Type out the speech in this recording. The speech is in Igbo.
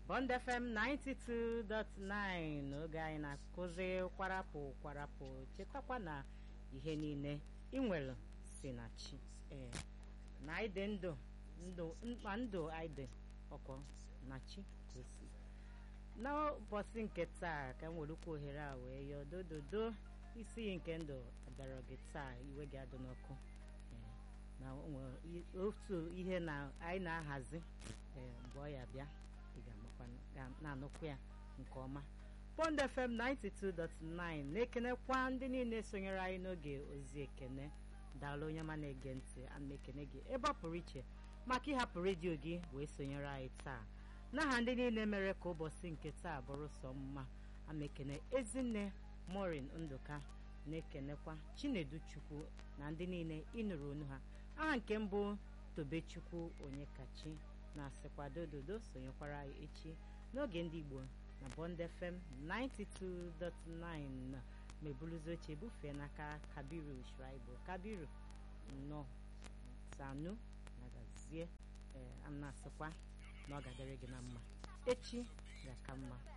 Bond FM 92.9 n'oge anyị na-akụzi kwarapụ kwarapụ chetakwa na ihe niile ị nwere si na chi ee na anyị dị ndụ ndụ mkpa ndụ anyị dị ọkọ na chi gosi n'ụbọchị nke taa ka m werukwa ohere a wee yọọ dododo isi iyi nke ndụ abịara gị taa iwe gị adị n'ọkụ na otu ihe na anyị na-ahazi mgbe ọ ya bịa ị ga-amakwa na-anụkwa ya nke ọma Bond FM 92.9 na-ekenekwa ndị niile sonyere anyị n'oge ozi ekene daalụ onye ma na-ege ntị ana ekene gị ebe ọ pụrụ iche maka ịhapụ redio gị wee sonyere anyị taa n'aha ndị niile mere ka ụbọchị nke taa bụrụ sọ mma ama ekene ezinne morin ndụka na-ekenekwa chinedu chukwu na ndị niile ịnụrụ onu ha aha nke mbụ tobechukwu onye kachi na-asịkwa dododo sonyekwara anyị echi n'oge ndị igbo na Bond FM 92.9 ma ebuluzi oche bufee n'aka kabiru shraibo kabiru nnọọ sanu na gazie ee a na-asịkwa na ọ ga-adịrị gị na mma echi ga-aka mma